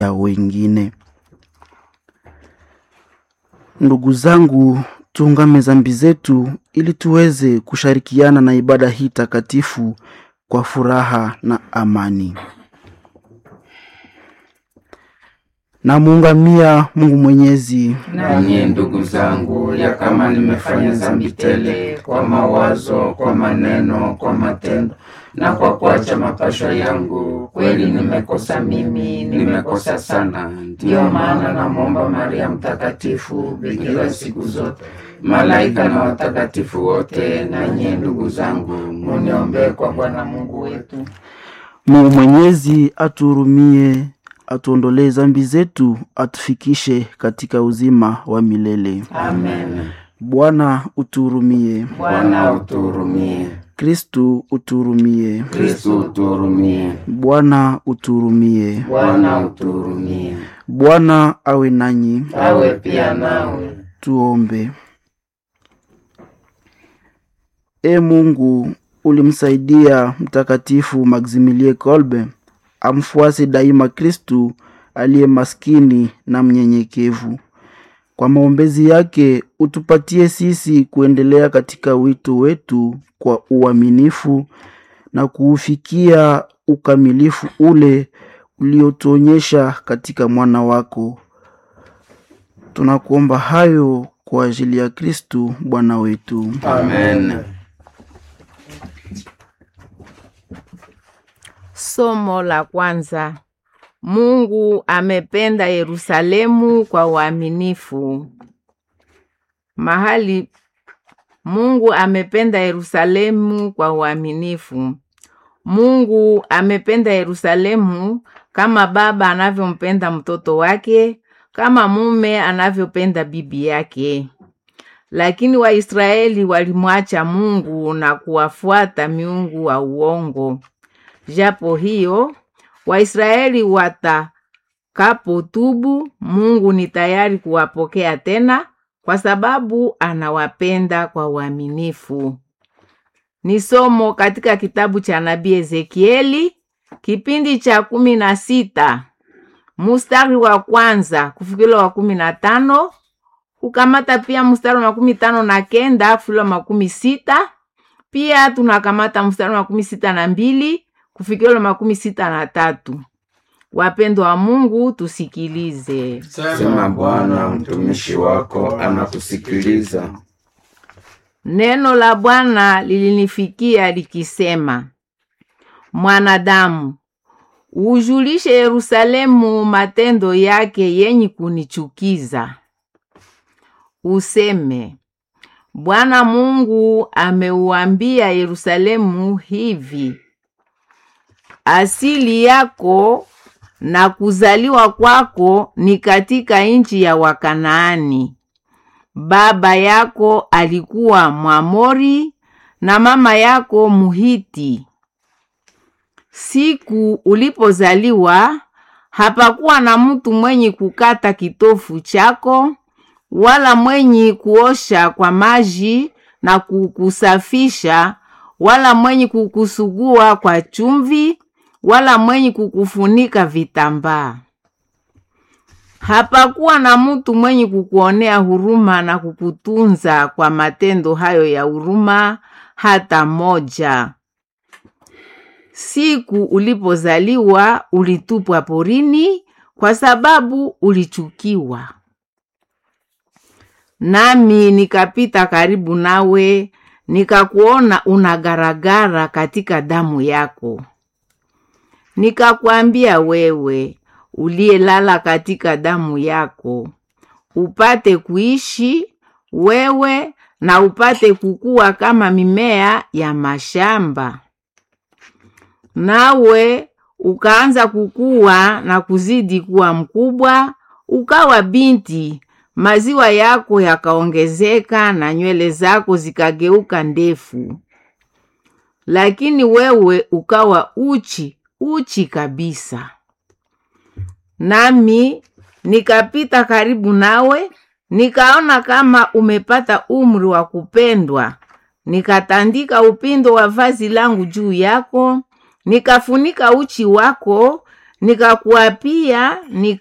ya wengine. Ndugu zangu, tuungame dhambi zetu ili tuweze kushirikiana na ibada hii takatifu kwa furaha na amani. Namuungamia Mungu Mwenyezi, Nanyi ndugu zangu, ya kama nimefanya dhambi tele kwa mawazo, kwa maneno, kwa matendo na kwa kuacha mapasho yangu, kweli nimekosa mimi, nimekosa sana. Ndiyo maana namwomba Maria Mtakatifu, bikira siku zote, malaika na watakatifu wote, na nyie ndugu zangu, muniombee kwa Bwana Mungu wetu. Mungu Mwenyezi atuhurumie, atuondolee dhambi zetu, atufikishe katika uzima wa milele. Amen. Bwana utuhurumie. Bwana utuhurumie. Kristu utuhurumie. Kristu utuhurumie. Bwana utuhurumie. Bwana utuhurumie. Bwana awe nanyi. Awe pia nawe. Tuombe. E Mungu, ulimsaidia Mtakatifu Maximilie Kolbe amfuase daima Kristu aliye maskini na mnyenyekevu. Kwa maombezi yake utupatie sisi kuendelea katika wito wetu kwa uaminifu na kuufikia ukamilifu ule uliotuonyesha katika mwana wako. Tunakuomba hayo kwa ajili ya Kristu Bwana wetu. Amen. Somo la kwanza. Mungu amependa Yerusalemu kwa uaminifu. Mahali Mungu amependa Yerusalemu kwa uaminifu. Mungu amependa Yerusalemu kama baba anavyompenda mtoto wake, kama mume anavyopenda bibi yake. Lakini Waisraeli walimwacha Mungu na kuwafuata miungu wa uongo. Japo hiyo Waisraeli watakapotubu, Mungu ni tayari kuwapokea tena kwa sababu anawapenda kwa uaminifu. Ni somo katika kitabu cha nabii Ezekieli kipindi cha kumi na sita mustari wa kwanza kufikila wa kumi na tano kukamata pia mstari wa makumi tano na kenda kufikila wa makumi sita pia tunakamata mstari wa makumi sita na mbili kufikila makumi sita na tatu. Wapendwa wa Mungu, tusikilize. Sema Bwana, mtumishi wako anakusikiliza. Neno la Bwana lilinifikia likisema, mwanadamu, ujulishe Yerusalemu matendo yake yenye kunichukiza, useme, Bwana Mungu ameuambia Yerusalemu hivi asili yako na kuzaliwa kwako ni katika nchi ya Wakanaani. Baba yako alikuwa Mwamori na mama yako Muhiti. Siku ulipozaliwa hapakuwa na mtu mwenye kukata kitofu chako wala mwenye kuosha kwa maji na kukusafisha wala mwenye kukusugua kwa chumvi wala mwenye kukufunika vitambaa. Hapakuwa na mtu mwenye kukuonea huruma na kukutunza kwa matendo hayo ya huruma hata moja. Siku ulipozaliwa ulitupwa porini kwa sababu ulichukiwa. Nami nikapita karibu nawe, nikakuona unagaragara katika damu yako. Nikakwambia wewe uliyelala katika damu yako, upate kuishi wewe na upate kukua kama mimea ya mashamba. Nawe ukaanza kukua na kuzidi kuwa mkubwa, ukawa binti, maziwa yako yakaongezeka na nywele zako zikageuka ndefu. Lakini wewe ukawa uchi uchi kabisa. Nami nikapita karibu nawe, nikaona kama umepata umri wa kupendwa, nikatandika upindo wa vazi langu juu yako, nikafunika uchi wako, nikakuapia